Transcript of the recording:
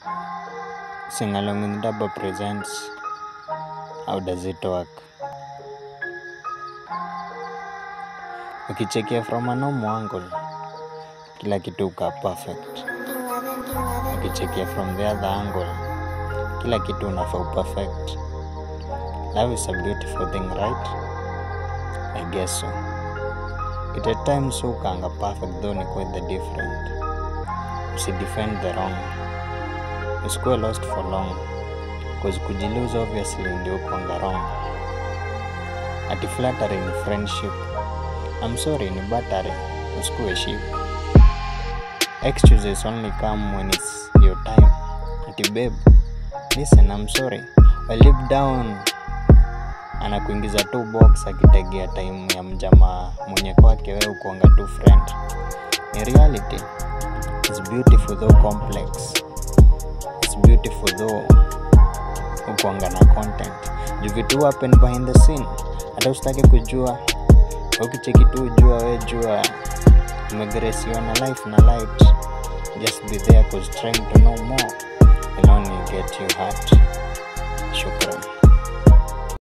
Sing along with Daba presents How does it work? Ukichekia from a normal angle, kila kitu uka perfect. Ukichekia from the other angle, kila kitu unafaa perfect. Love is a beautiful thing, right? I guess so. It at times ukanga perfect though ni quite the different. Usidefend the wrong. Usikuwe lost for long. Cause kujilose obviously ndio kuanga wrong. Ati flattery ni friendship. I'm sorry ni battery. Usikuwe sheep. Excuses only come when it's your time. Ati babe, listen I'm sorry. Well, deep down anakuingiza tu box akitegea time ya mjamaa mwenye kwake wewe ukuanga tu friend. In reality, it's beautiful though complex. It's beautiful though ukuanga na content. Juu vitu happen behind the scene, hata usitake kujua. Ukicheki tu jua we jua umegresiwa na life na light. Just be there cause trying to know more will only get you hurt. Shukran.